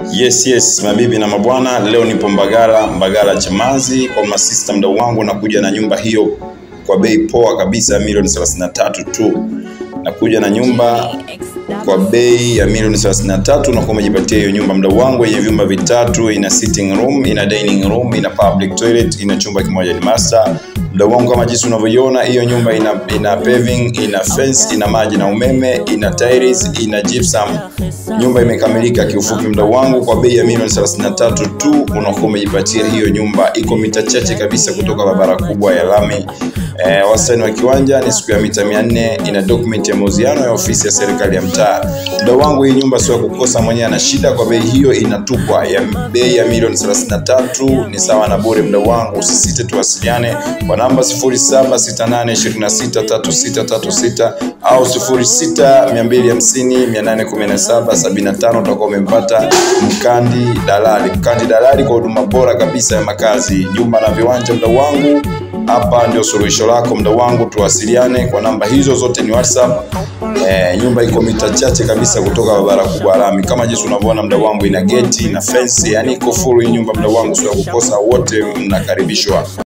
Yes, yes, mabibi na mabwana, leo nipo Mbagala, Mbagala Chamazi kwa masista mdau wangu, nakuja na nyumba hiyo kwa bei poa kabisa ya milioni 33 tu. Nakuja na nyumba kwa bei ya milioni 33 unakuwa umejipatia hiyo nyumba mdau wangu, yenye vyumba vitatu, ina sitting room, ina dining room, ina public toilet, ina chumba kimoja ni master. Mdau wangu, kama jinsi unavyoiona hiyo nyumba ina, ina paving, ina fence, ina maji na umeme, ina tiles, ina gypsum. Nyumba imekamilika kiufupi, mdau wangu, kwa bei ya milioni 33 tu unakuwa umejipatia hiyo nyumba. Iko mita chache kabisa kutoka barabara kubwa ya lami. Eh, wastani wa kiwanja ni siku ya mita 400. Ina document ya mauziano ya ofisi ya serikali ya mtaa. Mdau wangu, hii nyumba sio ya kukosa, mwenyewe ana shida. Kwa bei hiyo inatupwa ya bei ya milioni 33 ni sawa na bure. Mdau wangu, usisite tuwasiliane kwa namba 0768263636 au 0625081775 utakuwa umempata Mkandi Dalali. Mkandi Dalali kwa huduma bora kabisa ya makazi, nyumba na viwanja. Mdau wangu, hapa ndio suluhisho lako mdau wangu, tuwasiliane kwa namba hizo zote, ni WhatsApp. Eh, nyumba iko mita chache kabisa kutoka barabara kubwa lami, kama jinsi unavyoona mdau wangu, ina geti na fence, yani iko full hii nyumba mdau wangu, sio ya kukosa, wote mnakaribishwa.